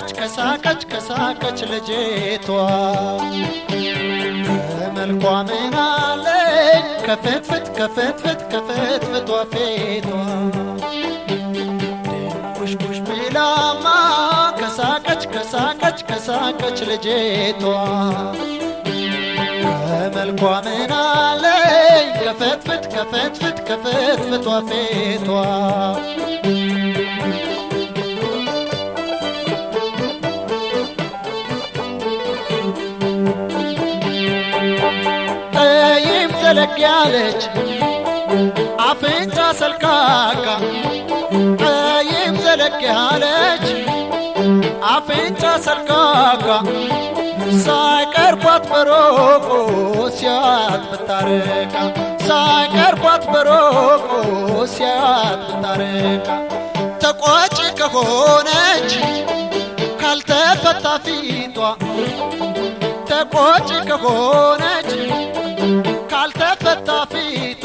ከሳቀች ከሳቀች ከሳቀች ልጅቷ ከመልኳ ምናለኝ ከፍትፍት ከፍትፍት ከፍትፍቷ ፊቷ ድንቡሽቡሽ ቢላማ ከሳቀች ከሳቀች ከሳቀች ልጅቷ ከመልኳ ምናለኝ ከፍትፍት ከፍትፍት ከፍትፍቷ ፊቷ ጠይም ዘለግ ያለች አፍንጫ ሰልካካ ጠይም ዘለግ ያለች አፍንጫ ሰልካካ ሳይቀርቧት በሮቆ ሲያት ብታረቃ ሳይቀርቧት በሮቆ ሲያት ብታረቃ ተቋጭ ከሆነች ካልተፈታ ፊቷ ተቆጭ ከሆነች ካልተፈታ ፊቷ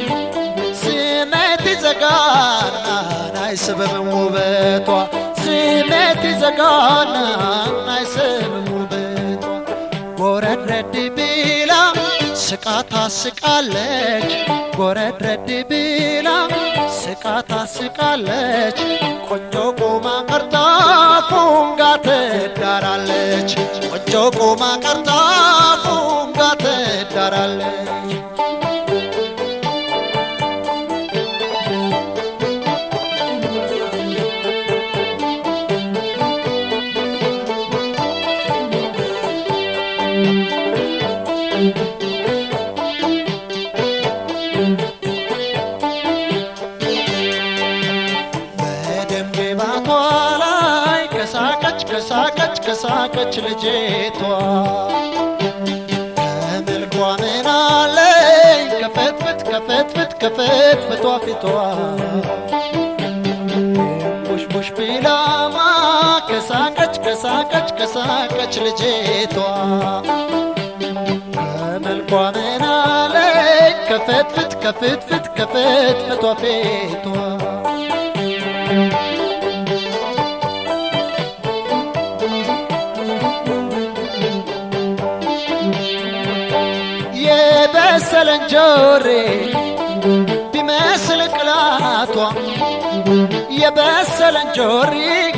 ስሜት ይዘጋና አይስብም ውበቷ ስሜት ይዘጋና አይስብም ውበቷ ጎረድረድ ቢላ ስቃ ታስቃለች ጎረድረድ ቢላ ስቃ ታስቃለች ቆንጆ ቆማ ቀርታ ፉንጋ ትዳራለች ቆንጆ ቆማ ቀርታ ፉንጋ ትዳራለች በደም ግባቷ ላይ ከሳቀች ከሳቀች ከሳቀች ልጅቷ ከመልኳ ምናለኝ ከፍትፍት ከፍትፍት ከፍትፍቷ ፊቷ ቡሽቡሽ ቢላማ ከሳቀች ከሳቀች ከሳቀች ልጅቷ ከመልኳ ምናለኝ ከፍትፍት ከፍትፍት ከፍትፍቷ ፊቷ የበሰለ እንጆሪ ቢመስል ቅላቷ የበሰለ እንጆሪ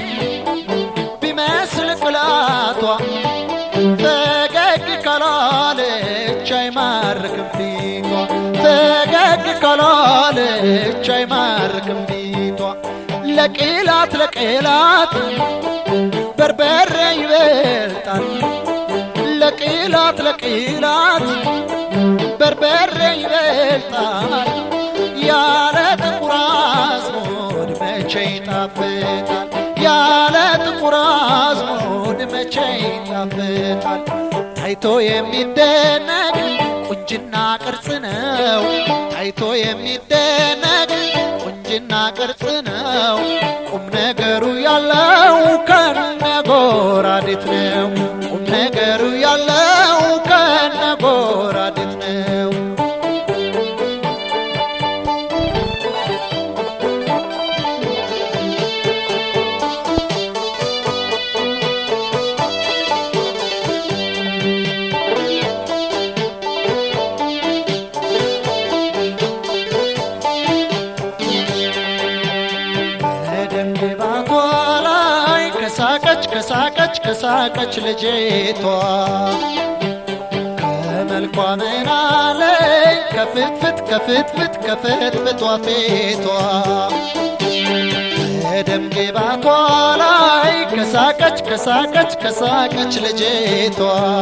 ቢመስል ቅላቷ ፈገግ ካላለች አይማርክም ፊቷ ፈገግ ካላለች አይማርክም ፊቷ ለቅላት ለቅላት በርበሬ ይበልጣል ለቅላት ለቅላት በርበሬ ይበልጣል ያለ ጥቁር አዝሙድ መቼ ይጣፍጣል ያለ ጥቁር አዝሙድ መቼ ይጣፍጣል ታይቶ የሚደነቅ ቁንጅና ቅርጽ ነው ታይቶ የሚደነቅ ቁንጅና ቅርጽ ነው ቁም ነገሩ ያለው ከነጎራዴት ነው ቁም ነገሩ ያለው ከነጎራዴት ነው በደም ግባቷ ላይ ከሳቀች ከሳቀች ከሳቀች ልጅቷ ከመልኳ ምናለኝ ከፍትፍት ከፍትፍት ከፍትፍቷ ፊቷ በደም ግባቷ ላይ ከሳቀች ከሳቀች ከሳቀች ልጅቷ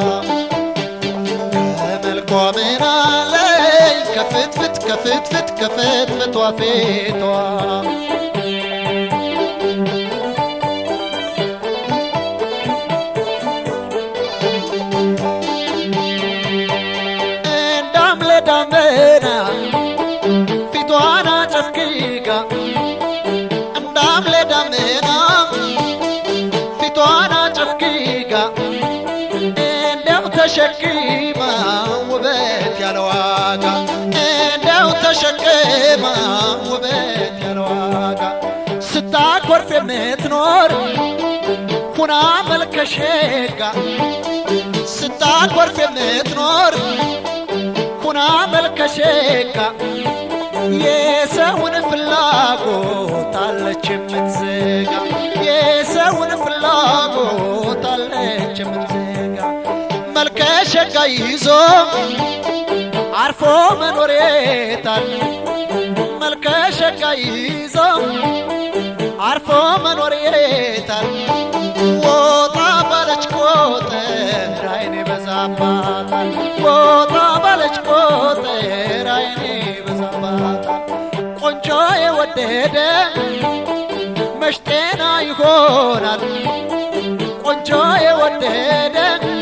ከመልኳ ምናለኝ ከፍትፍት ከፍትፍት ከፍትፍቷ ፊቷ እንዳምለ ዳመና ፊቷን አጨፍግጋ እንዳምለ ዳመና ፊቷን አጨፍግጋ እንደው ተሸክማ ውበት ያለ ዋጋ እንደው ተሸክማ ውበት ያለ ዋጋ ስታኮርፍ የምትኖር ሁና ሁና መልከሸጋ ስታኮርፍ የምትኖር ሁና መልከሸጋ የሰውን ፍላጎት አለች የምትዘጋ የሰውን ፍላጎት አለች የምትዘጋ መልከሸጋ ይዞ አርፎ መኖሬታል መልከሸጋ ይዞ አርፎ መኖሬታል ወጣ ባለች ቁጥር አይኔ በዛባታል ወጣ ባለች ቁጥር አይኔ በዛባታል ቆንጆ የወደደ መሽጤና ይሆናል ቆንጆ የወደደ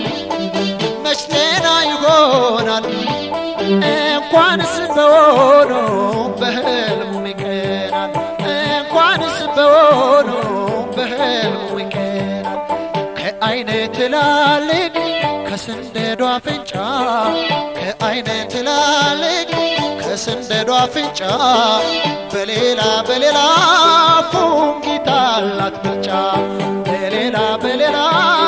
መሽጤና ይሆናል እንኳንስ በሆኖ በህልሙ ይቀናል እንኳንስ በሆኖ በህልሙ ይቀናል ከአይነ ትላልቅ ከስንደዶ አፍንጫ ከአይነ ትላልቅ ከስንደዶ አፍንጫ በሌላ በሌላ ፉንጊታ አላት ብልጫ በሌላ በሌላ